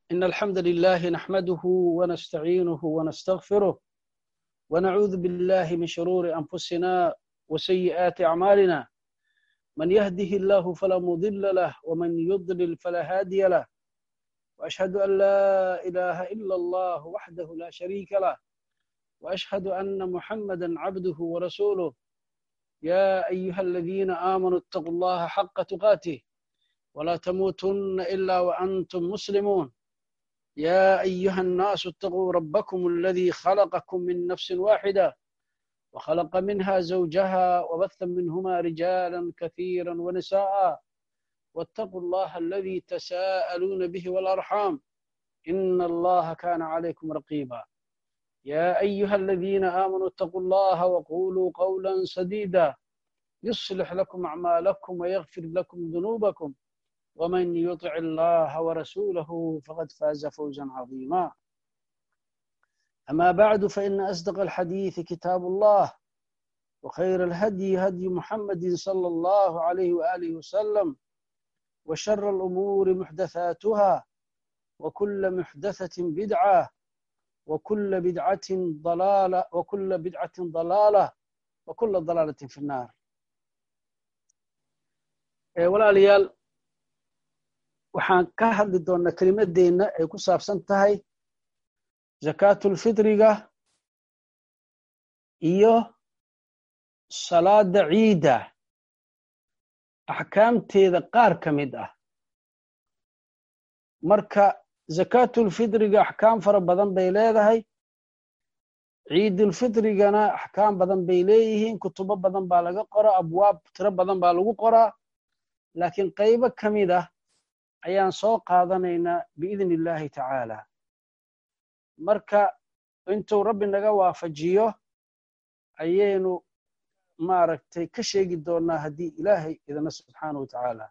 إن الحمد لله نحمده ونستعينه ونستغفره ونعوذ بالله من شرور أنفسنا وسيئات أعمالنا من يهده الله فلا مضل له ومن يضلل فلا هادي له وأشهد أن لا إله إلا الله وحده لا شريك له وأشهد أن محمدا عبده ورسوله يا أيها الذين آمنوا اتقوا الله حق تقاته ولا تموتن إلا وأنتم مسلمون يا أيها الناس اتقوا ربكم الذي خلقكم من نفس واحدة وخلق منها زوجها وبث منهما رجالا كثيرا ونساء واتقوا الله الذي تساءلون به والأرحام إن الله كان عليكم رقيبا يا أيها الذين آمنوا اتقوا الله وقولوا قولا سديدا يصلح لكم أعمالكم ويغفر لكم ذنوبكم ومن يطع الله ورسوله فقد فاز فوزا عظيما أما بعد فإن أصدق الحديث كتاب الله وخير الهدي هدي محمد صلى الله عليه وآله وسلم وشر الأمور محدثاتها وكل محدثة بدعة وكل بدعة ضلالة وكل بدعة ضلالة وكل ضلالة في النار walaalyaal waxaan ka hadli doonnaa kelimadeenna ay ku saabsan tahay zakaatulfitriga iyo salaada ciidda axkaamteeda qaar ka mid ah marka zakaatulfitriga axkaam fara badan bay leedahay ciidulfitrigana axkaam badan bay leeyihiin kutubo badan baa laga qoraa abwaab tiro badan baa lagu qoraa laakiin qaybo ka mid ah ayaan soo qaadanaynaa biidni illaahi tacaala marka intuu rabbi naga waafajiyo ayaynu maaragtay ka sheegi doonnaa haddii ilaahay idina subxaanahu watacaala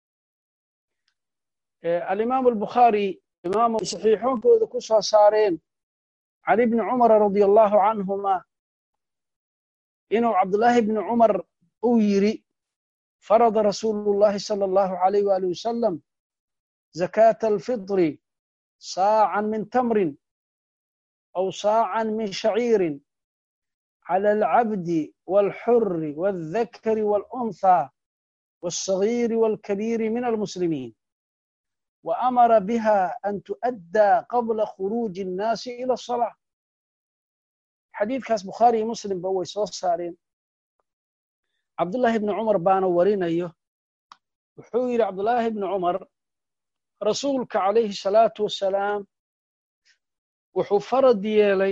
alimaamu albukhaari imaamu saxiixoonkooda ku soo saareen can ibni cumara radia allahu canhuma inuu cabdullaahi ibni cumar uu yidhi فرض رسول الله صلى الله عليه وآله وسلم زكاة الفطر صاعا من تمر أو صاعا من شعير على العبد والحر والذكر والأنثى والصغير والكبير من المسلمين وأمر بها أن تؤدى قبل خروج الناس إلى الصلاة حديث كاس بخاري مسلم بوي صارين cabdullaahi ibni cumar baana warinayo wuxuu yidhi cabdullaahi ibni cumar rasuulka calayhi salaatu wassalaam wuxuu farad yeelay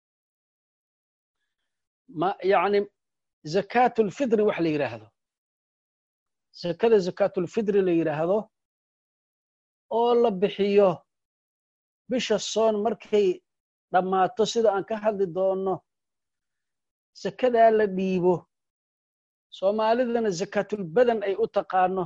yani zakaatulfitri wax la yidhaahdo zakada zakaatulfitri la yidhaahdo oo la bixiyo bisha soon markay dhammaato sida aan ka hadli doonno zakadaa la dhiibo soomaalidana zakaatulbadan ay u taqaano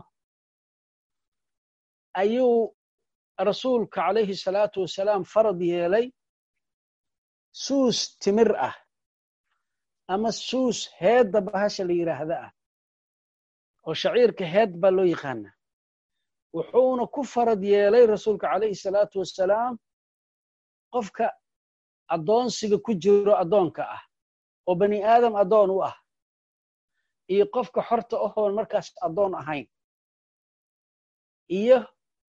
ayuu rasuulka calayhi salaatu wasalaam farad yeelay suus timir ah ama suus heedda bahasha la yidhaahda ah oo shaciirka heed baa loo yaqaana wuxuuna ku farad yeelay rasuulka calayhi salaatu wasalaam qofka addoonsiga ku jiro addoonka ah oo bani aadam addoon u ah iyo qofka xorta ahoon markaas addoon ahayn iyo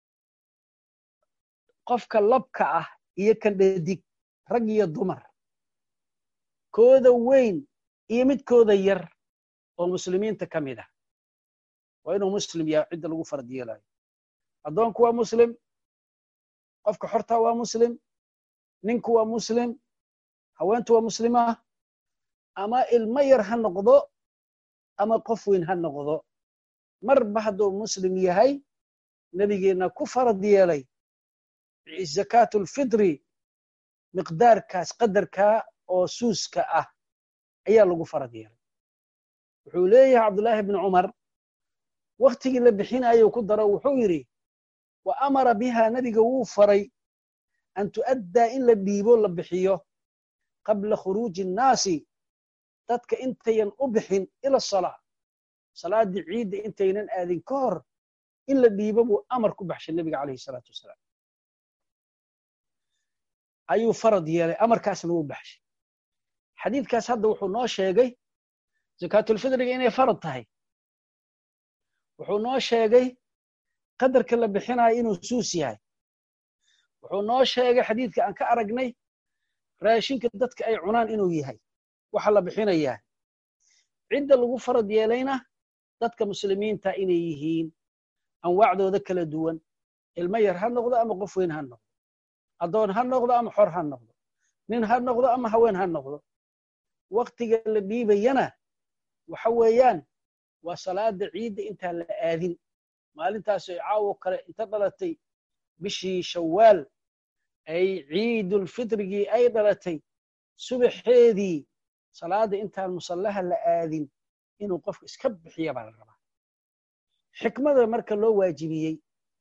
qofka labka ah iyo kan dhadig rag iyo dumar kooda weyn iyo midkooda yar oo muslimiinta ka mid ah waa inuu muslim yahay cidda lagu farad yeelayo addoonku waa muslim qofka xorta waa muslim ninku waa muslim haweentu waa muslima ama ilmo yar ha noqdo ama qof weyn ha noqdo marba hadduu muslim yahay nebigeenna ku farad yeelay zakaatulfitri miqdaarkaas qadarkaa oo suuska ah ayaa lagu farad yeelay wuxuu leeyahay cabdullaahi bni cumar wakhtigii la bixinayuu ku daro wuxuu yidhi wa amara bihaa nebiga wuu faray an tu'addaa in la dhiibo la bixiyo qabla khuruuji innaasi dadka intayan u bixin ila salaa salaaddii ciidda intaynan aadin ka hor in la dhiibo buu amar ku baxshay nebiga calayhi salaatu wasalaam ayuu farad yeelay amarkaasna wuu baxshay xadiidkaas hadda wuxuu noo sheegay zakaatulfidriga inay farad tahay wuxuu noo sheegay qadarka la bixinayo inuu suus yahay wuxuu noo sheegay xadiidka aan ka aragnay raashinka dadka ay cunaan inuu yahay waxa la bixinayaa cidda lagu farad yeelayna dadka muslimiinta inay yihiin anwaacdooda kala duwan ilmo yar ha noqdo ama qof weyn ha noqdo addoon ha noqdo ama xor ha noqdo nin ha noqdo ama haween ha noqdo waktiga la dhiibayana waxa weeyaan waa salaada ciidda intaan la aadin maalintaas ay caawo kale inta dhalatay bishii shawaal ay ciidulfitrigii ay dhalatay subaxeedii salaada intaan musallaha la aadin inuu qofku iska bixiya baa la rabaa xikmada marka loo waajibiyey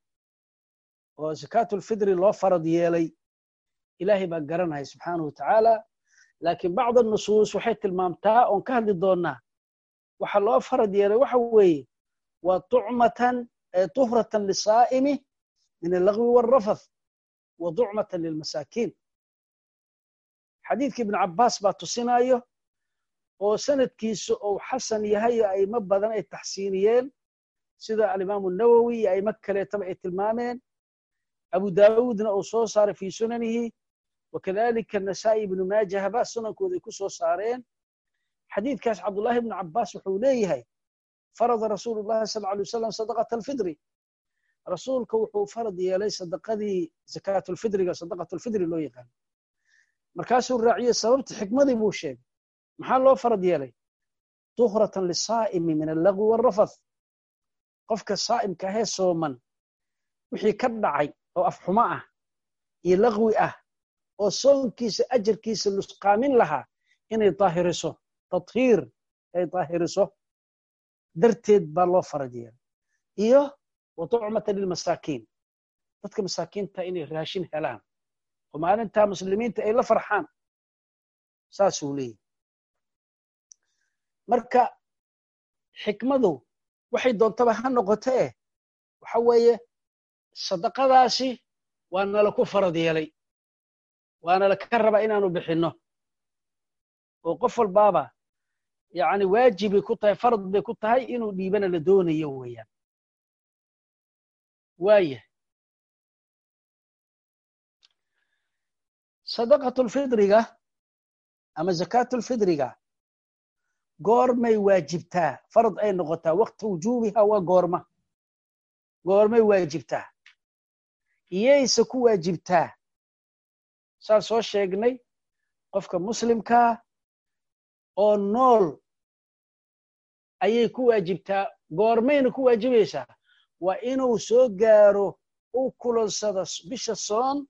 oo zakaatulfidri loo farad yeelay ilaahay baa garanaya subxaanahu wa tacaala laakiin bacd nusuus waxay tilmaamtaa oon ka hadli doonnaa waxa loo farad yeelay waxa weeye waa tucmatan tuhratan lisaa'imi min allagwi waalrafath wa ducmatan lilmasaakiin xadiidka ibn cabbaas baa tusinayo oo sanadkiisa ou xasan yahay oo aimo badan ay taxsiiniyeen sida alimaamu nawowi iyo aimo kaleetaba ay tilmaameen abu daawuudna uu soo saaray fii sunanihi wakadalika nasaa'i ibnu maajahba sunankooda ay ku soo saareen xadiidkaas cabdullahi ibnu cabbaas wuxuu leeyahay farada rasuulu llahi sal alay wasalam sadaqata alfidri rasuulka wuxuu farad yeelay sadaqadii zakaatulfidriga sadaqatulfidri loo yaqaano markaasuu raaciyey sababta xikmadii buu sheegay maxaa loo farad yeelay tuhratan lisaa'imi min allagwi waalrafath qofka saa'imka ahee sooman wixii ka dhacay oo afxumo ah iyo lagwi ah oo soonkiisa ajarkiisa lusqaamin lahaa inay daahiriso tathiir ay daahiriso darteed baa loo farad yeelay iyo wa tucmatan lilmasaakiin dadka masaakiinta inay raashin helaan oo maalintaa muslimiinta ay la farxaan saasuu leeyahy marka xikmadu waxay doontaba ha noqoto eh waxa weeye sadaqadaasi waa nala ku farad yeelay waana laka rabaa inaanu bixinno oo qof walbaaba yani waajibay ku tahay farad bay ku tahay inuu dhiibana la doonayo weeyaan waaya sadaqatulfidriga ama zakaatulfidriga goormay waajibtaa farad ay noqotaa wakti wujuubiha waa goorma goormay waajibtaa iyayse ku waajibtaa saan soo sheegnay qofka muslimkaa oo nool ayay ku waajibtaa goormayna ku waajibaysaa waa inuu soo gaaro u kulansado bisha soon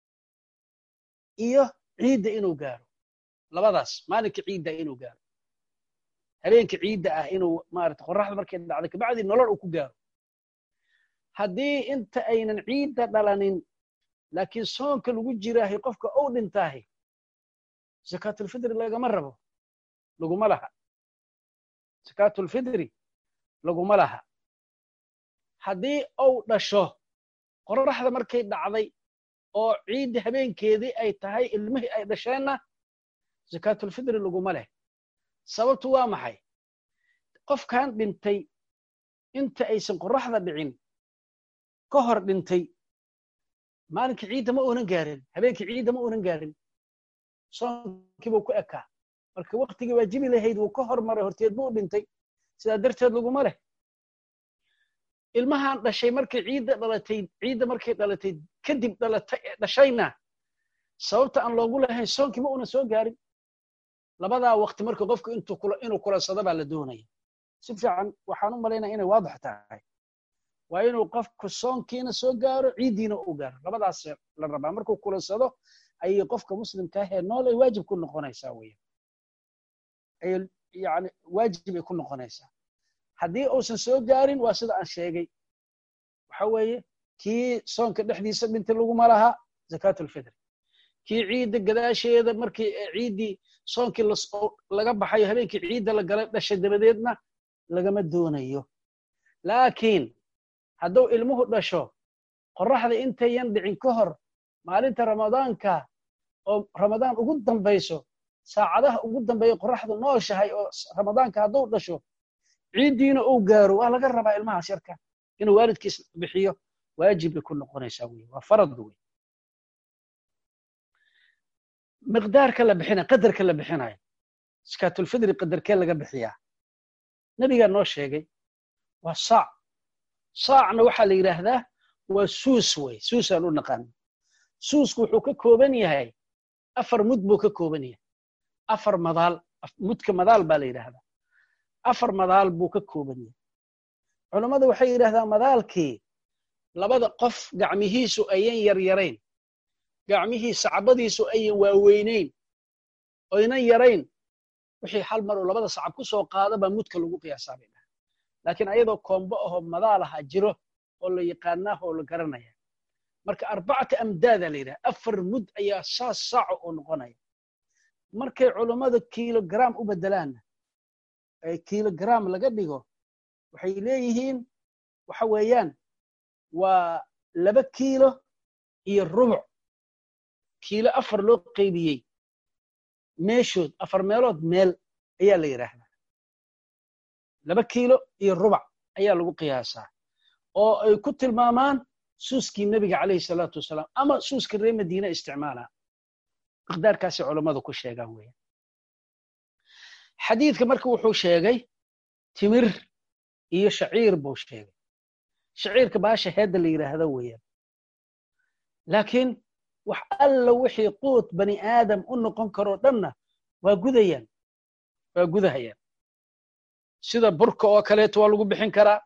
iyo ciidda inuu gaaro labadaas maalinka ciidda inuu gaaro habeenka ciidda ah inuu maarata qorraxda markay dhacday kabacdii nolol uu ku gaaro haddii inta aynan ciidda dhalanin laakiin soonka lagu jiraahay qofka ou dhintaahay zakaatulfidri lagama rabo laguma laha zakaatulfidri laguma laha haddii ou dhasho qorraxda markay dhacday oo ciidda habeenkeedii ay tahay ilmihii ay dhasheenna zakaatulfidri laguma leh sababtu waa maxay qofkan dhintay inta aysan qorraxda dhicin ka hor dhintay maalinka ciidda ma uunan gaarin habeenkii ciidda ma uunan gaarin soonkii buu ku ekaa marka waktigii waajibi lahayd wuu ka hormaray horteed buu dhintay sidaa darteed laguma leh ilmahan dhashay markay ciidda dhalatay ciidda markay dhalatay kadib dhalatay dhashayna sababta aan loogu lahayn soonkii ma uunan soo gaarin labadaa wakti marka qofku inuu kulansado baa la doonaya si fiican waxaan u malaynaya inay waadix tahay waa inuu qofku soonkiina soo gaaro ciiddiina uu gaaro labadaas la rabaa markuu kulansado ayay qofka muslimka ahee nool ay waajib ku noqonaysaa weeyaan ay yani waajib ay ku noqonaysaa haddii uusan soo gaarin waa sida aan sheegay waxa weeye kii soonka dhexdiisa dhintay laguma laha zakaatulfitri kii ciidda gadaasheeda markii ciiddii soonkii laga baxayo habeenkii ciidda la galay dhashay dabadeedna lagama doonayo laakiin hadduu ilmuhu dhasho qorraxda intayan dhicin ka hor maalinta ramadaanka oo ramadaan ugu dambayso saacadaha ugu dambeeya qoraxdu nooshahay oo ramadaanka hadduu dhasho ciiddiina uu gaaro waa laga rabaa ilmahaas yarka inuu waalidkiis bixiyo waajib bay ku noqonaysaa wey waa farad wey miqdaarka la bixinaya qadarka la bixinayo sakaatulfidri qadarkee laga bixiyaa nebigaa noo sheegay waa saac saacna waxaa la yidhaahdaa waa suus wey suusaan u naqaano suusku wuxuu ka kooban yahay afar mud buu ka kooban yahay afar madaal mudka madaal baa la yidhaahdaa afar madaal buu ka kooban yahay culammadu waxay yidhahdaa madaalkii labada qof gacmihiisu ayan yaryarayn gacmihii sacbadiisu ayan waaweynayn oynan yarayn wixii hal mar uu labada sacab ku soo qaado baa mudka lagu qiyaasaa bay dhaha laakiin ayadoo koombo ahoo madaal aha jiro oo la yaqaanaa oo la garanaya marka arbacata amdaada la yidhaha afar mud ayaa saas saaco oo noqonaya markay culummada kilogram u bedelaanna ee kilogram laga dhigo waxay leeyihiin waxa weeyaan waa laba kiilo iyo rubuc kiilo afar loo qaybiyey meeshood afar meelood meel ayaa la yidhaahdaa laba kiilo iyo rubac ayaa lagu qiyaasaa oo ay ku tilmaamaan suuskii nebiga calayhi salaatu wasalaam ama suuskii reer madiina isticmaalaa miqdaarkaasay culammadu ku sheegaan weeyaan xadiidka marka wuxuu sheegay timir iyo shaciir buu sheegay shaciirka baasha heedda la yidhaahdo weeyaan laakiin wax alla wixii quut bani aadam u noqon karoo dhanna waa gudayaan waa gudahayaan sida burka oo kaleeto waa lagu bixin karaa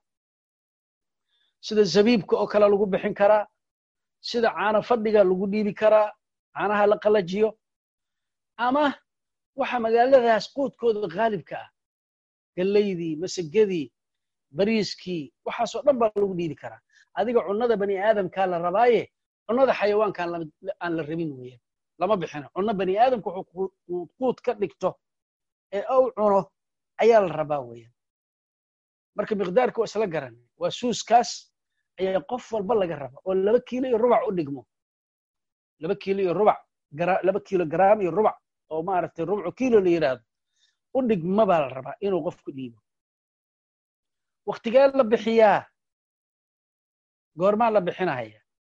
sida zabiibka oo kale lagu bixin karaa sida caano fadhiga lagu dhiibi karaa caanaha la qalajiyo ama waxa magaaladaas quudkooda khaalibka ah gallaydii masagadii bariiskii waxaasoo dhan baa lagu dhiibi karaa adiga cunnada bani aadamkaa la rabaaye cunnada xayawaankaan aan la rabin weeyaan lama bixino cunno bani aadamku wuxuu quud ka dhigto ee ou cuno ayaa la rabaa weeyaan marka miqdaarka waa isla garan waa suuskaas ayaa qof walba laga raba oo laba kiilo iyo rubac u dhigmo laba kiilo iyo rubac laba kiilo garaam iyo rubac oo maaragtay rubcu kiilo la yidhaahdo u dhigma baa la rabaa inuu qofku dhiibo waktigee la bixiyaa goormaa la bixinahaya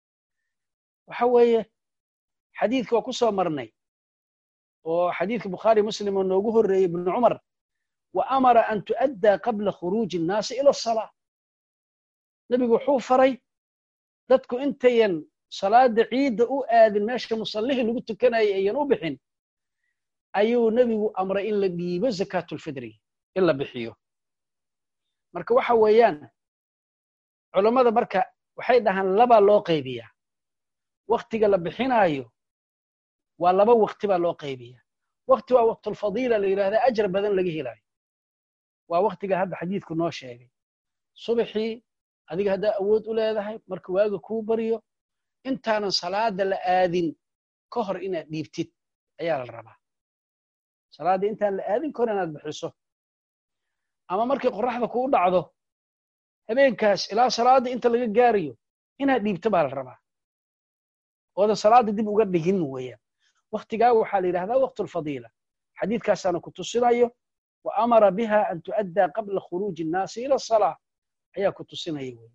waxa weeye xadiidka waa ku soo marnay oo xadiidka bukhaari muslim oo noogu horreeyey ibnu cumar wa amara an tu'addaa qabla khuruuji innaasi ila asalaa nebigu wuxuu faray dadku intayan salaada ciidda u aadin meesha musallihii lagu tukanayay ayan u bixin ayuu nebigu amray in la dhiibo zakaatulfidri in la bixiyo marka waxa weeyaan culammada marka waxay dhahaan labaa loo qaybiyaa waktiga la bixinaayo waa laba wakti baa loo qaybiyaa wakti waa waqtulfadiila la yidhahda ajar badan laga helaayo waa waktiga hadda xadiidku noo sheegay subaxii adiga haddaa awood u leedahay marka waaga kuu baryo intaanan salaada la aadin ka hor inaad dhiibtid ayaa la rabaa salaadda intaan la aadin ka hor inaad bixiso ama markay qorraxda kuu dhacdo habeenkaas ilaa salaadda inta laga gaarayo inaad dhiibto baa la rabaa oodan salaadda dib uga dhigin weeyaan waktigaa waxaa la yidhahdaa waqtulfadiila xadiidkaasaana ku tusinayo wa amara biha an tu'addaa qabla khuruuji innaasi ila asalaa ayaa ku tusinaya wey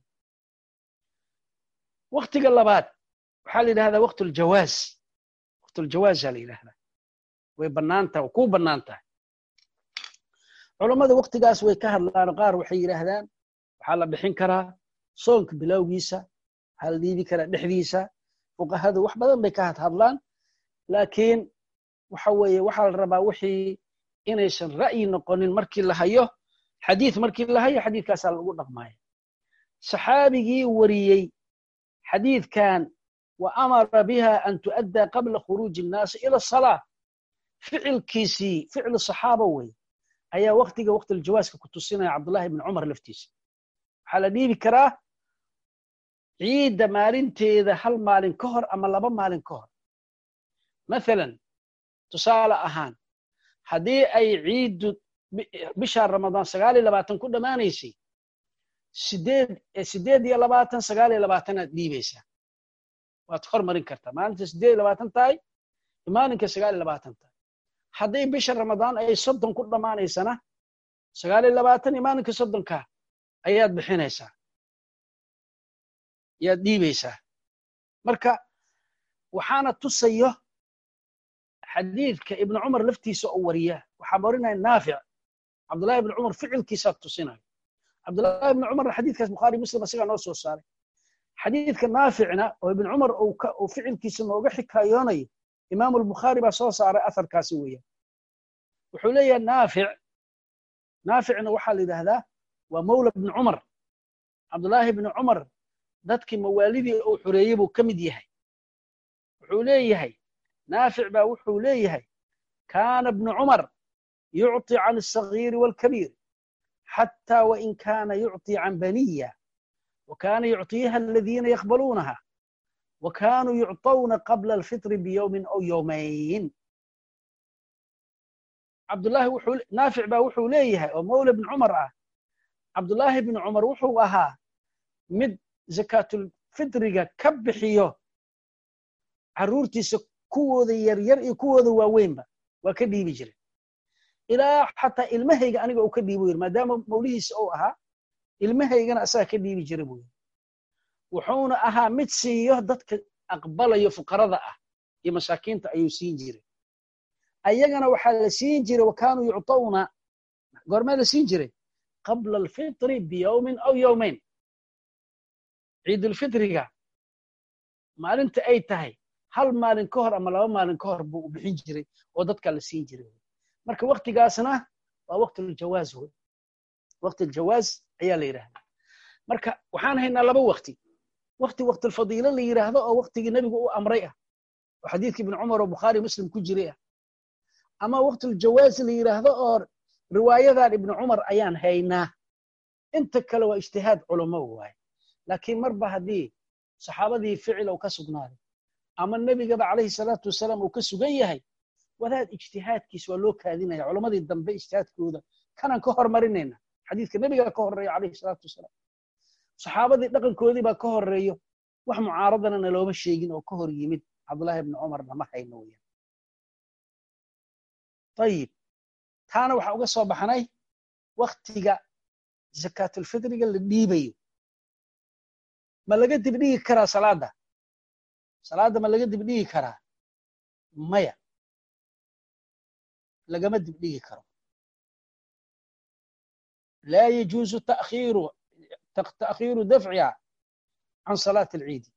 waktiga labaad waxaa la yidhahdaa waqtuljawaaz waqtuljawaazaa la yidhahdaa way bannaan tahay kuu bannaan tahay culammada waktigaas way ka hadlaan qaar waxay yidhaahdaan waxaa la bixin karaa soonka bilowgiisa waxaa la dhiibi karaa dhexdiisa fuqahadu wax badan bay ka hadhadlaan laakiin waxa weeye waxaa la rabaa wixii inaysan ra'yi noqonin markii la hayo xadiid markii la hayo xadiidkaasaa lagu dhaqmaya saxaabigii wariyey xadiidkan wa amara biha an tu'addaa qabla khuruuji innaasi ila asalaa ficilkiisii ficlu saxaaba wey ayaa waktiga waqtiljawaaska ku tusinaya cabdullahi ibn cumar laftiisa waxaa la dhiibi karaa ciidda maalinteeda hal maalin ka hor ama laba maalin ka hor mathalan tusaale ahaan haddii ay ciiddu bishaa ramadaan sagaal iyo labaatan ku dhammaanaysay sideed sideed iyo labaatan sagaal iyo labaatanaad dhiibaysaa waad hormarin kartaa maalinta sideed iyo labaatan tahay maalinka sagaal iyo labaatan tahay hadday bisha ramadaan ay soddon ku dhammaanaysana sagaal iyo labaatan iyo maalinka soddonka ayaad bixinaysaa ayaad dhiibaysaa marka waxaana tusayo xadiidka ibnu cumar laftiisa oo wariya waxaa warinaya naafic cabdullahi ibnu cumar ficilkiisaa tusinayo cabdullahi ibnu cumarna xadiidkaas bukhaari muslim isagaa noo soo saaray xadiidka naaficna oo ibnu cumar uu ficilkiisa nooga xikaayoonayo imaamu albukhaari baa soo saaray atharkaasi weeyaan wuxuu leeyahay naafic naaficna waxaa la yidhaahdaa waa mawla ibnu cumar cabdullaahi ibnu cumar dadkii mawaalidii uu xoreeyey buu ka mid yahay wuxuu leeyahay naafic baa wuxuu leeyahay kaana ibnu cumar yucطi can الصagiiri wاlkabiir xatى wain kana yucطi can baniya وكان يعطيها الذين يقبلونها وكانوا يعطون قبل الفطر بيوم أو يومين عبد الله وحو نافع با وحو ليها ومولى بن عمر آه. عبد الله بن عمر وحو أها مد زكاة الفطر كبحيو عرورتي كوذا يرير كوذا واوين waa ka dhiibi jiray ilaa xataa ilmahayga aniga uu ka dhiibo yiri maadaama mawlihiisa uu ahaa ilmahaygana asaga ka dhiibi jira buu yiri wuxuuna ahaa mid siiyo dadka aqbalayo fuqarada ah iyo masaakiinta ayuu siin jiray ayagana waxaa la siin jiray wakaanuu yucطawna goormee la siin jiray qabla alfitri biyowmin aw yowmayn ciidulfitriga maalinta ay tahay hal maalin ka hor ama laba maalin ka hor buu bixin jiray oo dadka la siin jiray marka waktigaasna waa waqtiljawaaz wey waqtiljawaaz ayaa la yidhahdaa marka waxaan haynaa laba wakti wakti waqtilfadiilo la yidhaahdo oo waktigii nebigu u amray ah oo xadiidkii ibnu cumar oo bukhaari muslim ku jiray ah ama waqtiljawaaz la yidhaahdo oo riwaayadan ibnu cumar ayaan haynaa inta kale waa ijtihaad culamo waaye laakiin marba haddii saxaabadii ficil uu ka sugnaaday ama nebigaba calayhi salaatu wasalaam uu ka sugan yahay wadaad ijtihaadkiis waa loo kaadinaya culammadii dambe ijtihaadkooda kanaan ka hormarinayna xadiidka nebigaa ka horeeya calayhi salaatu wasalaam saxaabadii dhaqankoodii baa ka horeeyo wax mucaaradana nalooma sheegin oo ka hor yimid cabdullaahi ibni cumarna ma hayno weyaan ayib taana waxaa uga soo baxnay waktiga zakaatulfitriga la dhiibayo ma laga dibdhigi karaa salaadda salaadda ma laga dibdhigi karaa maya lagama dibdhigi karo laa yajuuzu takhiiru ta'khiiru dafciha can salaati alciidi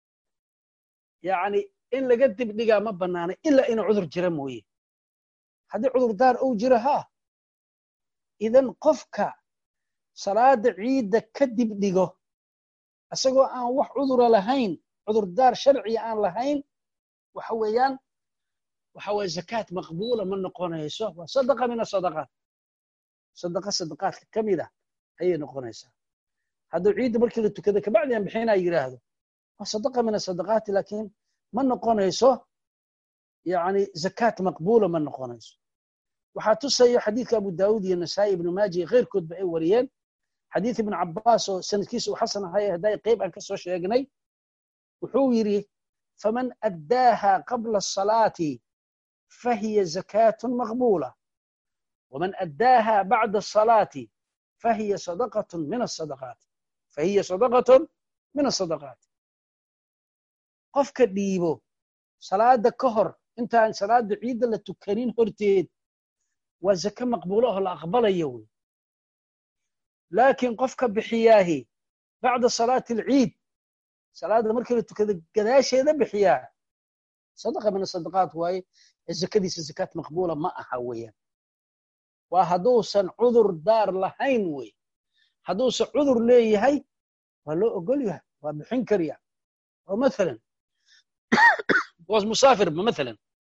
yacni in laga dibdhigaa ma bannaana ilaa inuu cudur jira mooye haddii cudurdaar uu jiro haa idan qofka salaada ciidda ka dibdhigo isagoo aan wax cudura lahayn cudurdaar sharciya aan lahayn waxa weeyaan waxa weye zakaat maqbuula ma noqonayso waa sadaqa min asadaqaat sadaqa sadaqaadka ka mid ah ayay noqonaysaa hadduu ciidda markii la tukada kabacdi aan bixinaa yidhaahdo waa sadaqa min asadaqaati laakiin ma noqonayso yani zakaat maqbuula ma noqonayso waxaa tusayo xadiidka abu daawud iyo nasaa'i ibnu maaja iyo keyrkoodba ay wariyeen xadiid ibnu cabaas oo sanadkiisa uu xasan ahay hadday qayb aan ka soo sheegnay wuxuu yidhi faman addaaha qabla asalaati fahiya zakaatun maqbuula waman addaaha bacda asalaati fahiya sadaqatun min asadaqaati fahiya sadaqatun min asadaqaati qofka dhiibo salaada ka hor intaan salaada ciidda la tukanin horteed waa zake maqbuulo oo la aqbalayo wey laakiin qofka bixiyaahi bacda salaati alciid salaada markii la tukada gadaasheeda bixiyaa sadaqa min asadaqaat waaye ee zakadiisa zakaat maqbuula ma aha weeyaan waa hadduusan cudur daar lahayn wey hadduusan cudur leeyahay waa loo ogol yahay waa bixin karya oo mathalan was musaafirba mathalan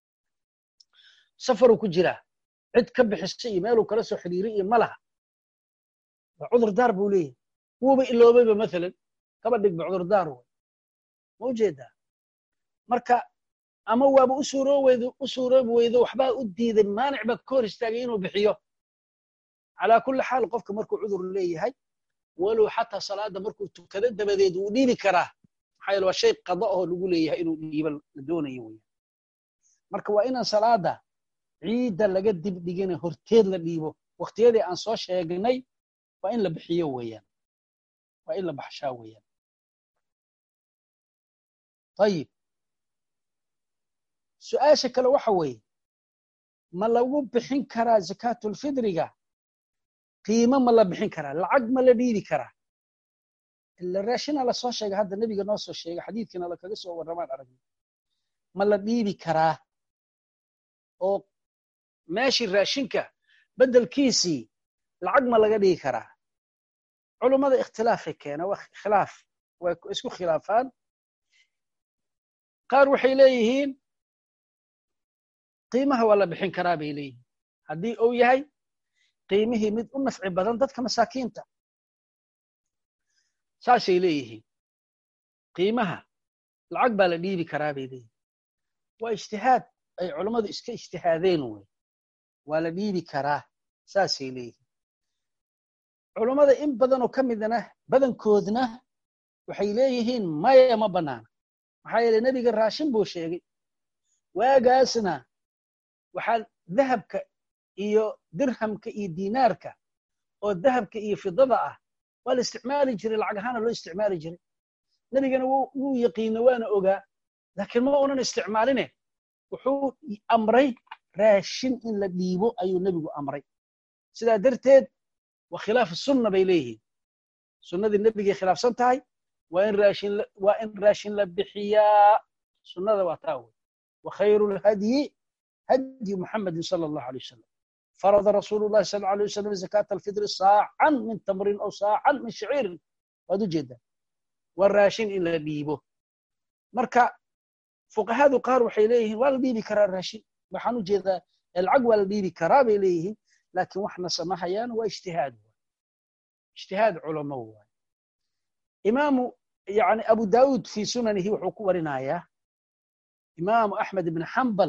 safaruu ku jiraa cid ka bixisa iyo meeluu kala soo xidhiiray iyo ma laha waa cudur daar buu leeyahay wuuba iloobayba mathalan kaba dhigba cudurdaar wey ma ujeedaa marka ama waaba u suurooweydo u suuroobi weydo waxbaa u diiday maanic baa ka hor istaagay inuu bixiyo calaa kulli xaal qofka markuu cudur leeyahay walow xataa salaada markuu tukado dabadeed wuu dhiibi karaa maxaa yeele waa shay qada oo lagu leeyahay inuu dhiiba la doonayo weya marka waa inaan salaada ciidda laga dib dhigina horteed la dhiibo waktiyadii aan soo sheegnay waa in la bixiyo weeyaan waa in la baxshaa weeyaan ayib su-aasha kale waxa weeye ma lagu bixin karaa zakaatulfidriga qiimo ma la bixin karaa lacag ma la dhiibi karaa ila raashina la soo sheegay hadda nebiga noo soo sheegay xadiidkiina lakaga soo warramaan aragna ma la dhiibi karaa oo meeshii raashinka beddelkiisii lacag ma laga dhigi karaa culummada ikhtilaafay keena waa khilaaf way isku khilaafaan qaar waxay leeyihiin qiimaha waa la bixin karaa bay leeyihiin haddii uu yahay qiimihii mid u nafci badan dadka masaakiinta saasay leeyihiin qiimaha lacag baa la dhiibi karaa bay leeyihin waa ijtihaad ay culammadu iska ijtihaadeen wey waa la dhiibi karaa saasay leeyihiin culummada in badanoo ka midna badankoodna waxay leeyihiin maya ma bannaana maxaa yeele nebiga raashin buu sheegay waagaasna waxaa dahabka iyo dirhamka iyo diinaarka oo dahabka iyo fidada ah waa la isticmaali jiray lacag ahaana loo isticmaali jiray nebigana wuu yaqiina waana ogaa laakiin ma unan isticmaaline wuxuu amray raashin in la dhiibo ayuu nebigu amray sidaa darteed waa khilaaf sunna bay leeyihiin sunnadii nebigay khilaafsan tahay waa in raashin waa in raashin la bixiyaa sunnada waa taa wey wa khayru lhadyi hadyi muxamedin sala allahu alay wasalam farada rasuulu llahi sal alay wasalam zakaata alfidri saacan min tamrin aw saacan min shaciirin waad u jeedaa waa raashin in la dhiibo marka fuqahadu qaar waxay leeyihiin waa la dhiibi karaa raashin waxaan u jeedaa lacag waa la dhiibi karaa bay leeyihiin laakiin waxna samahayaan waa ijtihaad ijtihaad culamo waay imaamu yani abu daawud fi sunanihi wuxuu ku warinayaa imaamu axmed ibn xambal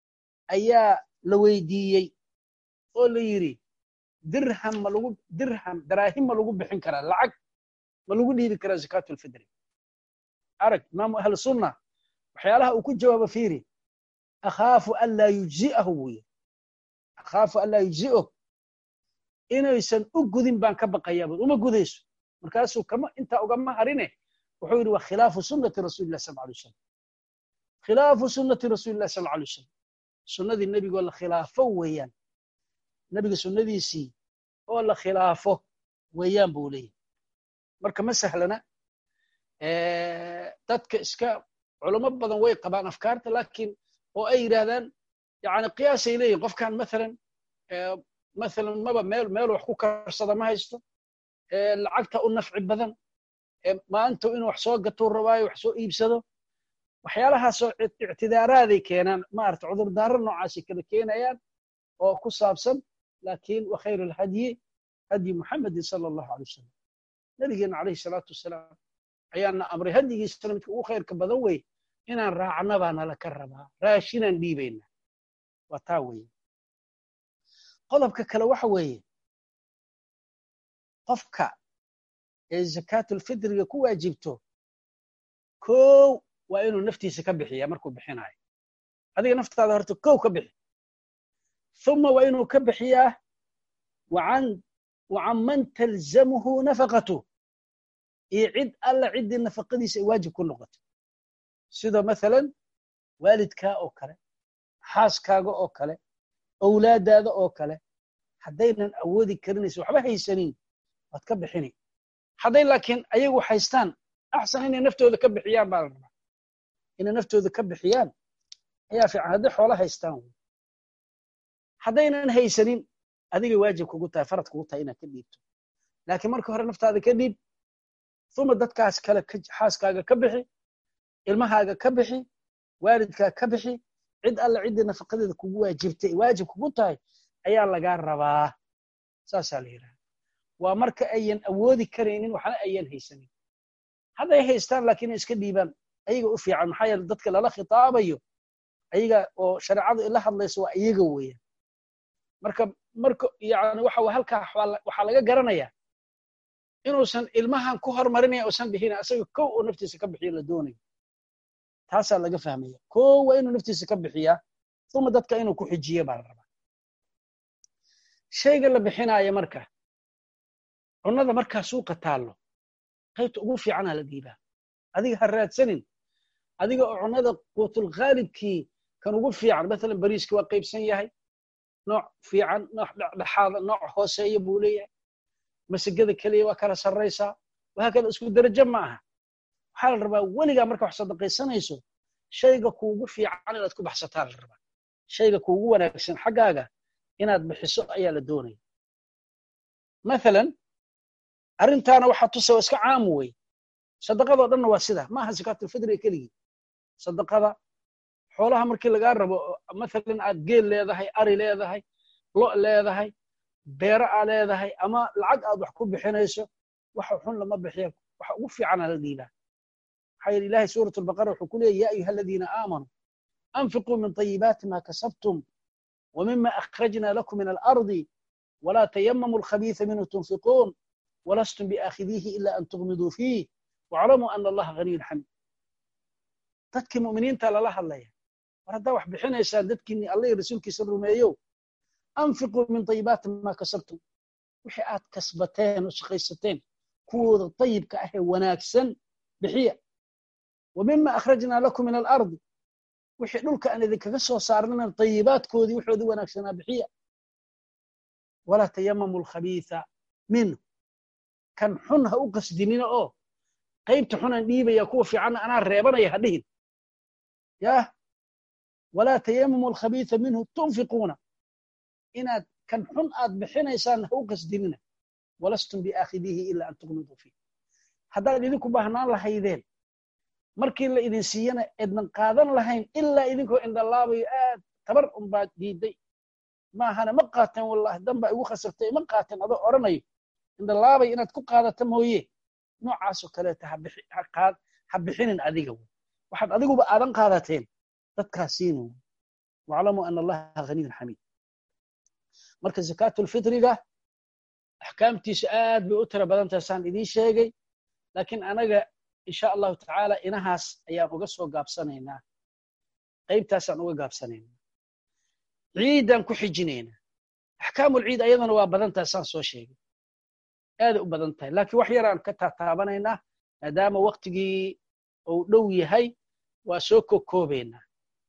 ayaa la weydiiyey oo la yidhi dirham ma lagu dirham daraahim ma lagu bixin karaa lacag ma lagu dhiibi karaa zakaatu lfidri arag imaamu ahlu sunna waxyaalaha uu ku jawaabo fiiri akhaafu an laa yujzi'ahu buu yidhi akhaafu an laa yujzi'o inaysan u gudin baan ka baqayaa bud uma gudayso markaasuu kama intaa ugama harine wuxuu yidhi waa khilaafu sunnati rasuuli llah sal alay wasalam khilaafu sunnati rasuuli llah sal alay wasalam sunnadii nebigoo la khilaafo weeyaan nebiga sunnadiisii oo la khilaafo weeyaan buu leeyahy marka ma sahlana dadka iska culamo badan way qabaan afkaarta laakiin oo ay yidhaahdaan yani qiyaasay leeyihin qofkan maalan maalan maba meel meel wax ku karsada ma haysto lacagta u nafci badan maanta inuu wax soo gatuu rabaayo wax soo iibsado waxyaalahaasoo ictidaaraaday keenaan maarata cudurdaaro noocaasay kala keenayaan oo ku saabsan laakiin wa khayru alhadyi hadyi muxamedin sala allahu alay wasalam nabigeena calayhi salaatu wasalaam ayaana amray hadyigiisana midka ugu khayrka badan wey inaan raacna baa nala ka rabaa raashinaan dhiibayna waa taa weeye qodobka kale waxa weeye qofka ee zakaatulfidriga ku waajibto kow waa inuu naftiisa ka bixiya markuu bixinayo adiga naftaada horta kow ka bixi uma waa inuu ka bixiyaa wacan man talzamuhu nafaqatu iyo cid alla ciddii nafaqadiisa ay waajib ku noqoto sida maalan waalidkaa oo kale xaaskaaga oo kale owlaadaada oo kale haddaynan awoodi karinaysa waxba haysanin waad ka bixini hadday laakiin ayagu haystaan axsan inay naftooda ka bixiyaan baa la rabaa inay naftooda ka bixiyaan ayaa fiican hadday xoolo haystaan wy haddaynan haysanin adigay waajib kugu tahay farad kugu tahay inaad ka dhiibto laakiin marka hore naftaada ka dhiib uma dadkaas kale xaaskaaga ka bixi ilmahaaga ka bixi waalidkaa ka bixi cid alla ciddii nafaqadeeda kugu waajibtay waajib kugu tahay ayaa lagaa rabaa saasaa la yidhaha waa marka ayan awoodi karaynin waxna ayan haysanin hadday haystaan laakiin iska dhiibaan ayaga u fiican maxaa yeele dadka lala khitaabayo ayaga oo shareecadu ila hadlayso waa iyaga weeyaan marka marka yani waxa halkaa waxaa laga garanayaa inuusan ilmahan ku hormarinaya usan bixin asaga kow oo naftiisa ka bixiyo la doonayo taasaa laga fahmaya kow waa inuu naftiisa ka bixiyaa uma dadka inuu ku xijiyo baa la rabaa shayga la bixinaayo marka cunnada markaa suuqa taallo qaybta ugu fiicanaa la dhiibaa adiga ha raadsanin adiga oo cunnada quutulkhaalibkii kan ugu fiican maalan bariiski waa qaybsan yahay nooc fiican nooc dhexdhexaada nooc hooseeya buu leeyahay masagada keliya waa kala sarraysaa wahaakada isku derajo ma aha waxaa la rabaa weligaa marka wax sadaqaysanayso shayga kuugu fiican inaad ku baxsataa la rabaa shayga kuugu wanaagsan xaggaaga inaad bixiso ayaa la doonaya maalan arrintaana waxaa tusa waa iska caamu wey sadaqadoo dhanna waa sida ma aha zakaatulfidriga keligii sadaqada xoolaha markii lagaa rabo maalan aad geel leedahay ari leedahay lo' leedahay beero aa leedahay ama lacag aad wax ku bixinayso waxa xun lama bixiya waxa ugu fiicana la dhiibaa maxaa yidhi ilahay suurat albaqara wuxuu ku leeyay ya ayuha aladiina aamanuu anfiquu min طayibaati ma kasabtum ومما أخرجنا لكم من الأرض ولا تيمموا الخبيث منه تنفقون ولستم بآخذيه إلا أن تغمضوا فيه واعلموا أن الله غني حميد dadkii mu'miniinta lala hadlaya war haddaa wax bixinaysaan dadkiinni alla iyo rasuulkiisa rumeeyow anfiquu min tayibaati maa kasabtum wixii aad kasbateen oo shaqaysateen kuwooda tayibka ah ee wanaagsan bixiya wa mima akhrajnaa lakum min alardi wixii dhulka aan idinkaga soo saarnana tayibaadkoodii waxoodii wanaagsanaa bixiya walaa tayamamu alkhabiitha minhu kan xun ha u qasdinina oo qaybta xunaan dhiibaya kuwa fiicanna anaa reebanaya ha dhihin yah walaa tayamamu alkhabiitha minhu tunfiquuna inaad kan xun aad bixinaysaan ha u qasdinina walastum biaakhidiihi ila an tuqmiduu fiih haddaad idinku baahnaan lahaydeen markii la idin siiyana ednan qaadan lahayn ilaa idinkoo indhalaabayo aad tabar unbaad diiday maahana ma qaateen wallahi danbaa igu khasabtay ma qaateen adoo odhanayo indhalaabay inaad ku qaadata mooye noocaasoo kaleeta ha bixinin adiga wy waxaad adiguba aadan qaadateen dadkaas siinu waclamuu ana allaha haniyun xamiid marka zakaatulfitriga axkaamtiisu aad bay u tira badan tahay saan idiin sheegay laakiin anaga insha allahu tacaala inahaas ayaan uga soo gaabsanaynaa qaybtaasaan uga gaabsanaynaa ciiddaan ku xijinaynaa axkaamulciid ayadana waa badan tahay saan soo sheegay aaday u badan tahay laakiin wax yaraan ka taataabanaynaa maadaama waktigii uu dhow yahay waa soo kokoobaynaa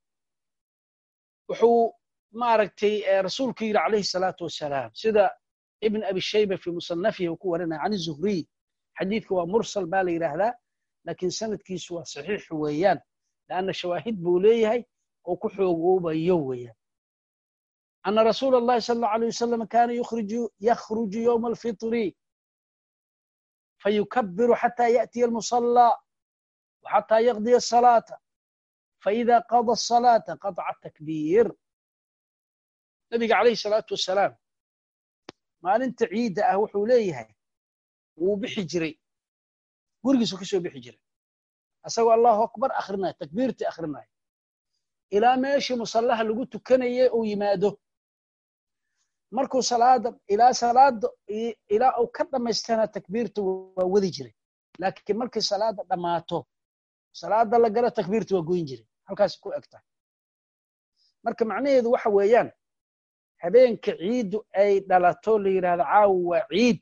wuxuu maaragtay rasuulku yidhi calayhi salaatu wasalaam sida ibn abi shayba fi musanafihi uu ku warinaya can zuhriy xadiidka waa mursal baa la yidhaahdaa laakiin sanadkiisu waa saxiix weeyaan lanna shawaahid buu leeyahay oo ku xoogoobayo weeyaan ana rasuula allahi sala allahu alayh wasalam kaana yakhruju yowma alfitri fayukabiru xata yaأtiya almusallى وxatى yaqdiya الصalaaةa faإida qada الصalaaةa qaطca takbiir nabiga calayhi الsalaatu wasalaam maalinta ciidda ah wuxuu leeyahay wuu bixi jiray gurigiisu ka soo bixi jiray asagoo allahu akbar akrinaya takbiirtii akrinaya ilaa meeshii musallaha lagu tukanayay uu yimaado markuu salaada ilaa salaada ilaa uu ka dhammaystana takbiirta waa wadi jiray laakiin markii salaada dhammaato salaada la galo takbiirta waa goyn jiray halkaas ku eg tahay marka macnaheedu waxa weeyaan habeenka ciiddu ay dhalato la yidhahdo caawa waa ciid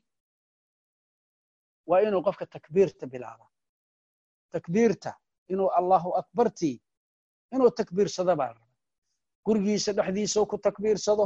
waa inuu qofka takbiirta bilaaba takbiirta inuu allahu akbartii inuu takbiirsado baa la rabaa gurigiisa dhexdiisa ku takbiirsado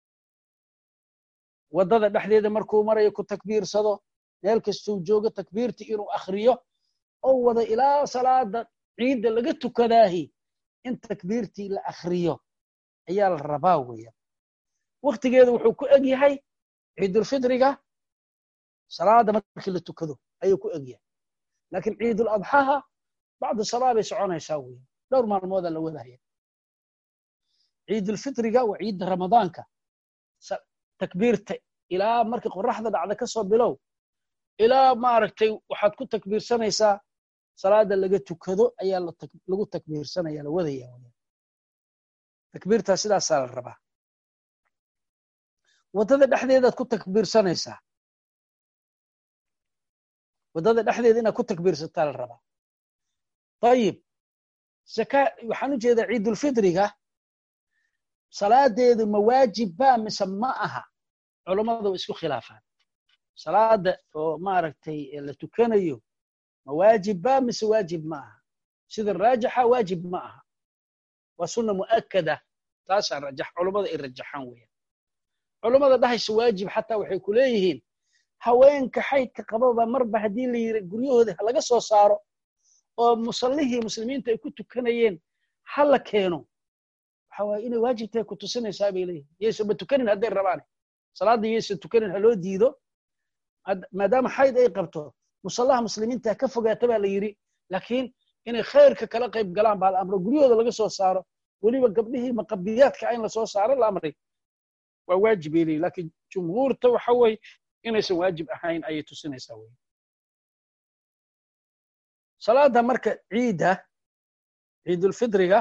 waddada dhexdeeda markuu marayo ku takbiirsado meel kastuu joogo takbiirtii inuu akhriyo oo wada ilaa salaada ciidda laga tukadaahi in takbiirtii la akhriyo ayaa la rabaa weeyaan waktigeedu wuxuu ku eg yahay ciidulfitriga salaada markii la tukado ayuu ku eg yahay laakiin ciidul adxaha bacdu salaa bay soconaysaa weeyaan dhowr maalmooda la wadahaya ciidulfitriga waa ciidda ramadaanka takbiirta ilaa markii qoraxda dhacda ka soo bilow ilaa maaragtay waxaad ku takbiirsanaysaa salaada laga tukado ayaa lagu takbiirsanaya la wadaya takbiirtaa sidaasaa la rabaa waddada dhexdeedaad ku takbiirsanaysaa waddada dhexdeeda inaad ku takbiirsataa la rabaa ayib zaka waxaan u jeedaa ciidulfitriga salaadeedu ma waajib baa mise ma aha culammadu isku khilaafaan salaada oo maaragtay la tukanayo ma waajib baa mise waajib ma aha sida raajixa waajib ma aha waa sunna mu'akada taasaa rajax culammada ay rajaxaan weeyaan culammada dhahaysa waajib xataa waxay ku leeyihiin haweenka xaydka qababa marba haddii la yiri guryahooda ha laga soo saaro oo musallihii muslimiinta ay ku tukanayeen ha la keeno waxa waaye inay waajib tahay ku tusinaysaa bay leeyihin yaysa ma tukanin hadday rabaane salaadda yaysa tukanin ha loo diido maadaama xayd ay qabto musallaha muslimiinta ka fogaata baa la yidhi laakiin inay khayrka kala qayb galaan baa la amro guryahooda laga soo saaro weliba gabdhihii maqabiyaadka in lasoo saaro la amray waa waajib bay leeyihin laakiin jumhuurta waxa weeye inaysan waajib ahayn ayay tusinaysaa wey salaada marka ciidda ciidulfidriga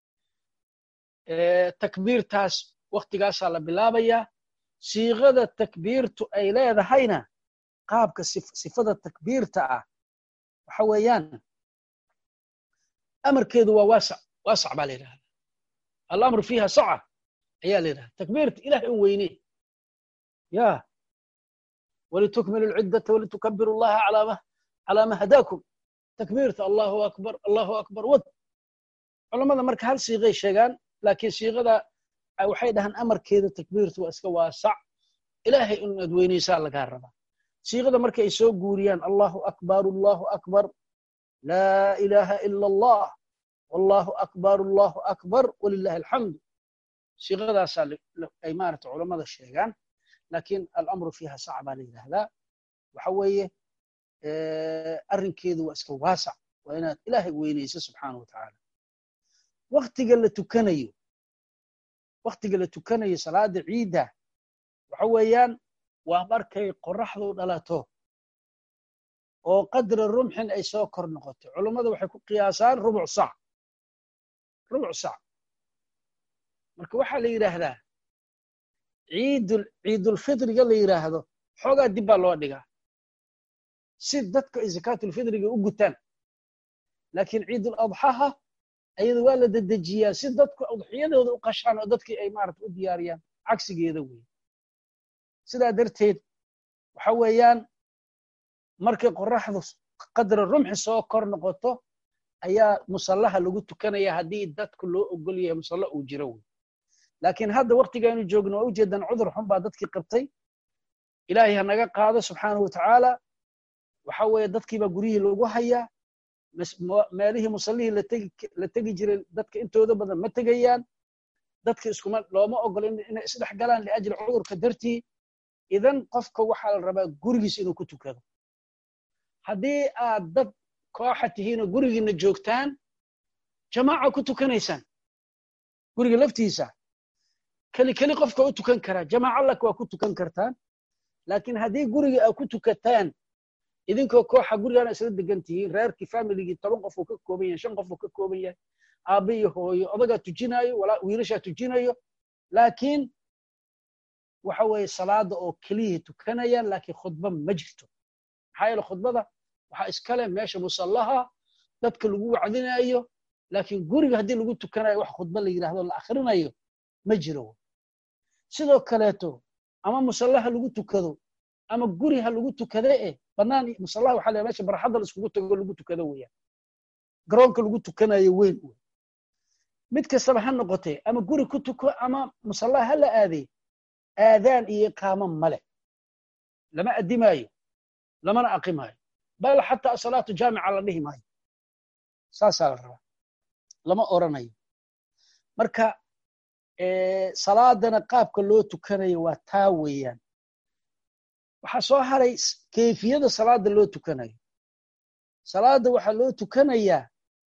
takbiirtaas waktigaasaa la bilaabayaa siiqada takbiirtu ay leedahayna qaabka sifada takbiirta ah waxa weeyaan amarkeedu waa waasac waasac baa la yidhahda alamru fiiha saca ayaa la yidhahda takbiirta ilahay un weyne ya walitukmilu lciddata walitukabiru llaha calaa ma hadaakum takbiirta allahu akbar allahu akbar wad culammada marka hal siiqay sheegaan laakiin siiqada waxay dhahaan amarkeeda takbiirtu waa iska waasac ilaahay inaad weynaysaa lagaa rabaa siiqada marka ay soo guuriyaan allahu akbar allahu akbar laa ilaaha ila allah wallahu akbar allahu akbar walilahi alxamdu siiqadaasaa ay maarata culammada sheegaan laakiin alamru fiiha sac baa la yidhaahdaa waxa weeye arrinkeedu waa iska waasac waa inaad ilaahay weynayso subxaana wa tacaala waktiga la tukanayo waktiga la tukanayo salaada ciidda waxa weeyaan waa markay qoraxdu dhalato oo qadra rumxin ay soo kor noqoto culummada waxay ku qiyaasaan rubuc sac rubuc sac marka waxaa la yidhaahdaa ciidul ciidulfidriga la yidhaahdo xoogaa dib baa loo dhigaa si dadka ay zakaatulfidriga u gutaan laakiin ciidul adxaha ayada waa la dedejiyaa si dadku udxiyadooda u qashaan oo dadkii ay maarata u diyaariyaan cagsigeeda weeye sidaa darteed waxa weeyaan markay qoraxdu qadra rumxi soo kor noqoto ayaa musallaha lagu tukanaya haddii dadku loo ogol yahay musalla uu jiro wey laakiin hadda waktigaynu joogno waa ujeedaan cudur xun baa dadkii qabtay ilaahay ha naga qaado subxaanahu watacaala waxa weeye dadkiibaa guryihii loogu hayaa meelihii musallihii la tegi jiray dadka intooda badan ma tegayaan dadka iskuma looma ogolo inay isdhex galaan liajli cudurka dartii idan qofka waxaa la rabaa gurigiis inuu ku tukado haddii aad dad kooxa tihiinoo gurigiina joogtaan jamaaca ku tukanaysaan guriga laftiisa keli keli qofka u tukan karaa jamaaca lak waa ku tukan kartaan laakiin haddii guriga aad ku tukataan idinkoo kooxa gurigaana isla degan tihiin reerkii familigii toban qof uu ka kooban yahay shan qof uu ka kooban yahay aabbe iyo hooyo odagaa tujinayo wiilashaa tujinayo laakiin waxa weeye salaada oo keliyay tukanayaan laakiin khudba ma jirto maxaa yeele khudbada waxaa iskale meesha musallaha dadka lagu wacdinayo laakiin guriga haddii lagu tukanayo wax khudba la yidhahdo la akhrinayo ma jiro sidoo kaleeto ama musallaha lagu tukado ama guri ha lagu tukade eh bannaan musallaha waxaa leeyahay meesha barxadda la iskugu tago lagu tukado weeyaan garoonka lagu tukanayo weyn wey mid kastaba ha noqotee ama guri ku tuko ama musallaha ha la aadee aadaan iyo iqaamo male lama addimaayo lamana aqimaayo bal xataa asalaatu jaamica la dhihi maayo saasaa la rabaa lama oranayo marka salaadana qaabka loo tukanayo waa taa weeyaan waxaa soo haray kayfiyada salaada loo tukanayo salaada waxaa loo tukanayaa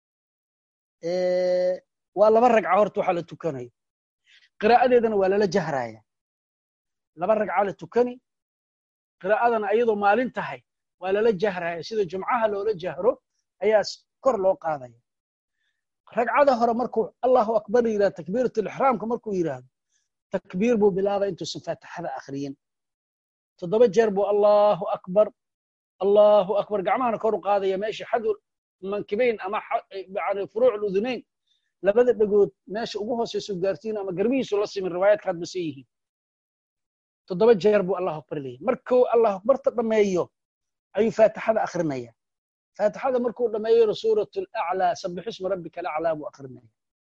waa laba ragca horta waxaa la tukanayo qiraa'adeedana waa lala jahraya laba ragca la tukani qiraa'adana ayadoo maalin tahay waa lala jahraya sida jumcaha loola jahro ayaa kor loo qaadaya ragcada hore markuu allahu akbar yidhahdo takbiiratulixraamka markuu yidhaahdo takbiir buu bilaabay intuusan faatixada akhriyin toddoba jeer buu allahu akbar allahu akbar gacmahana kor u qaadaya meesha xadu mankibayn ama yani furuuc ludunayn labada dhegood meesha ugu hooseyso gaartiin ama garbihiisu la simin riwaayaadkaad base yihiin toddoba jeer buu allahu akbar leeyahy markuu allahu akbarta dhammeeyo ayuu faatixada akrinaya faatixada markuu dhammeeyona suurat alaclaa sabixisma rabbika alaclaa buu akrinaya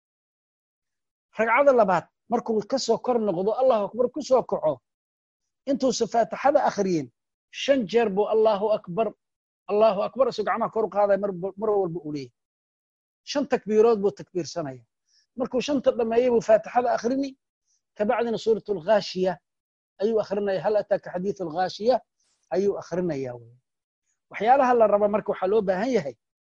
ragcada labaad markuu ka soo kor noqdo allahu akbar ku soo kaco intuusan faatixada akhriyin shan jeer buu allahu akbar allahu akbar isuu gacmaha kor u qaadaya mar walba uu leeyahy shan takbiirood buu takbiirsanaya markuu shanta dhammeeyey buu faatixada akhrini kabacdina suurat alghaashiya ayuu akhrinaya hal ataaka xadiiث alghaashiya ayuu akhrinaya wy waxyaalaha la raba marka waxaa loo baahan yahay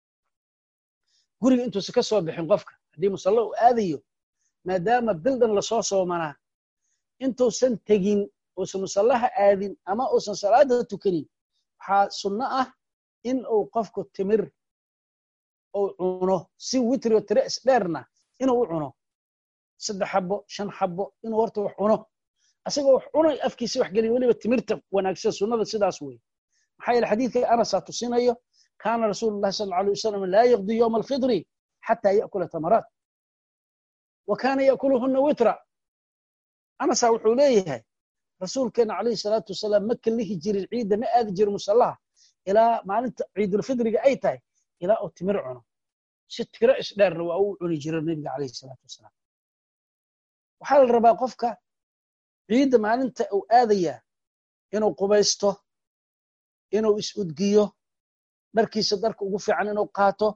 guriga intuusan ka soo bixin qofka haddii musallo uu aadayo maadaama bildan lasoo soomanaa intuusan tegin uusan musallaha aadin ama uusan salaada tukanin waxaa sunno ah in uu qofku timir uu cuno si witrio tire isdheerna inuu u cuno saddex xabo shan xabo inuu horta wax cuno asagoo wax cunay afkiisa wax geliya weliba timirta wanaagsan sunnada sidaas wey maxaa yeele xadiidka anasaa tusinayo kaana rasuulu llahi sal alay wasalam laa yaqdi yowma alfidri xataa ya'kula tamaraat wa kaana ya'kuluhuna witra anasaa wuxuu leeyahay rasuulkeena calayhi salaatu wasalaam ma kalihi jirin ciidda ma aadi jirin musallaha ilaa maalinta ciidulfidriga ay tahay ilaa uu timir cuno si tiro isdheerna waa uu cuni jira nebiga calayhi salaatu wasalaam waxaa la rabaa qofka ciidda maalinta uu aadayaa inuu qubaysto inuu is-udgiyo dharkiisa darka ugu fiican inuu qaato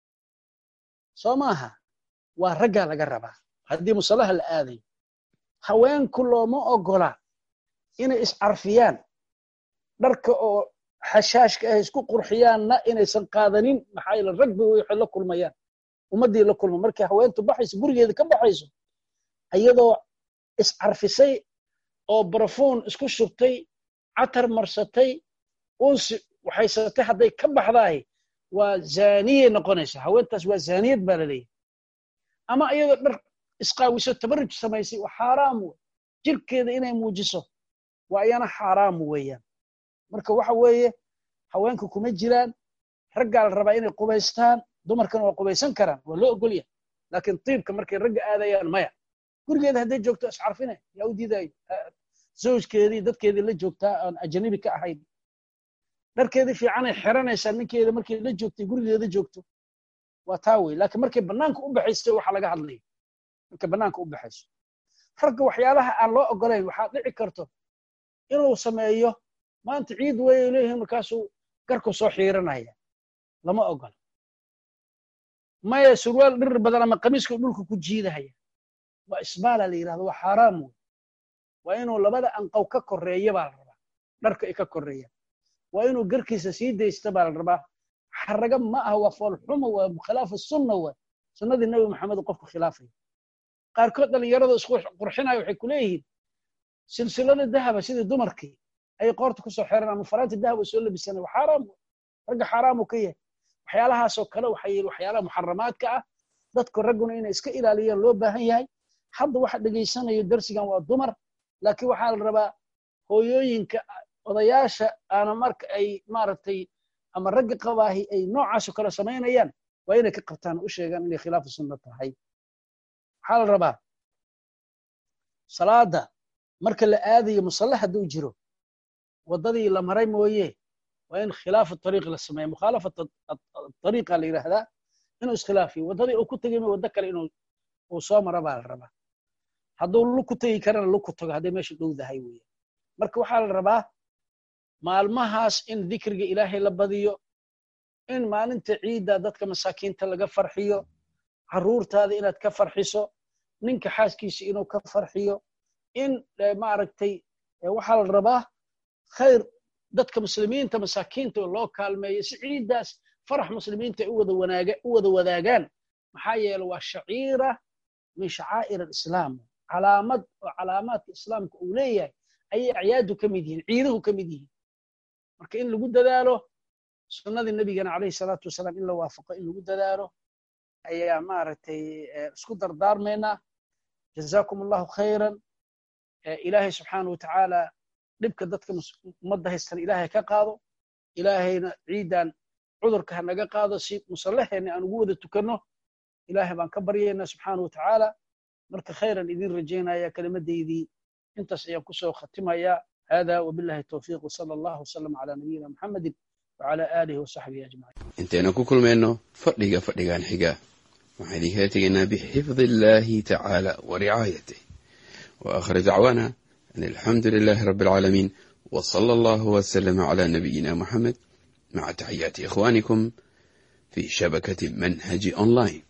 soo maaha waa raggaa laga rabaa haddii musallaha la aadayo haweenku looma ogola inay iscarfiyaan dharka oo xashaashka ah isku qurxiyaanna inaysan qaadanin maxaa yeele ragbi waxay la kulmayaan ummaddii la kulma markay haweentu baxayso gurigeeda ka baxayso iyadoo iscarfisay oo barafuun isku shubtay catar marsatay unsi waxaysatay hadday ka baxdaay waa zaaniyay noqonaysaa haweentaas waa zaaniyad baa la leeyahy ama iyadoo dhar isqaawiso tabarruj samaysay waa xaaraam wey jirkeeda inay muujiso waa iyana xaaraam weeyaan marka waxa weeye haweenka kuma jiraan raggaa la rabaa inay qubaystaan dumarkana waa qubaysan karaan waa loo ogolyahay laakiin tiibka markay ragga aadayaan maya gurigeeda hadday joogto iscarfine yaa u diidayo zawjkeedii dadkeedii la joogtaa aan ajanabi ka ahayn dharkeedii fiicanay xiranaysaa ninkeeda markay la joogtay gurigeeda joogto waa taa wey laakiin markay bannaanka u baxayso waxa laga hadlaya markay bannaanka u baxayso ragga waxyaalaha aan loo ogolayn waxaa dhici karto inuu sameeyo maanta ciid way leeyihiin markaasuu garku soo xiiranaya lama ogola maya surwaal dhirir badan ama qamiiska dhulka ku jiidahaya waa isbaala la yidhahdo waa xaaraam wey waa inuu labada anqow ka koreeya baa la rabaa dharka ay ka koreeyaan waa inuu garkiisa sii daysta baa la rabaa xaraga ma aha waa foolxumo waa khilaafu sunna waa sunnadii nebi maxamed qofku khilaafaya qaarkood dhallinyarada isku qurxinaya waxay ku leeyihiin silsilada dahaba sidii dumarkii ayay qoorta kusoo xeran ama faraanti dahaba soo labisana waa xaaraam ragga xaaraamuu ka yahay waxyaalahaasoo kale waxay waxyaalaha muxaramaadka ah dadku ragguna inay iska ilaaliyaan loo baahan yahay hadda waxa dhegaysanayo darsigan waa dumar laakiin waxaa la rabaa hooyooyinka odayaasha aana marka ay maaragtay ama ragga qabaahi ay noocaasoo kale samaynayaan waa inay ka qabtaan u sheegaan inay khilaafu sunna tahay waxaa la rabaa salaada marka la aadayo musalla hadduu jiro waddadii la maray mooye waa in khilaafu ariiq la sameeya mukhaalafat ariiqa la yidhaahdaa inuu iskhilaafiyo waddadii uu ku tegay waddo kale inuu uu soo maro baa la rabaa hadduu lug ku tegi karana lug ku tago hadday meesha dhowdahay weeye marka waxaa la rabaa maalmahaas in dikriga ilaahay la badiyo in maalinta ciidda dadka masaakiinta laga farxiyo carruurtaada inaad ka farxiso ninka xaaskiisa inuu ka farxiyo in maaragtay waxaa la rabaa khayr dadka muslimiinta masaakiinta loo kaalmeeyo si ciiddaas farax muslimiinta u wada wanaaga u wada wadaagaan maxaa yeele waa shaciira min shacaa'ir alislaam calaamad oo calaamaadka islaamka uu leeyahay ayay acyaadu ka mid yihiin ciiduhu ka mid yihiin marka in lagu dadaalo sunnadii nebigana calayhi salaatu wasalaam in la waafaqo in lagu dadaalo ayaa maaragtay isku dardaarmaynaa jazaakum allahu khayran ilaahay subxaanahu watacaala dhibka dadka ummadda haystana ilaahay ka qaado ilaahayna ciidan cudurka ha naga qaado si musallaheena aan ugu wada tukanno ilaahay baan ka baryaynaa subxaana watacaala marka khayran idin rajaynaya kelimadeydii intaas ayaan kusoo khatimayaa hada wabillahi towfiiq wsala allahu wasalam calaa nabiyina muxamedin wacala aalihi wasaxbihi ajmaciin intaynu ku kulmayno fadhiga fadhigan xiga waxaan idinkala tegaynaa bixifdi illahi tacaala wa ricaayatih wa aakhir dacwaana an alxamdu lilahi rabbi alcaalamiin wa sala allahu wasalama cala nabiyina muxamed maca taxiyaati ikhwanikum fi shabakati manhaji online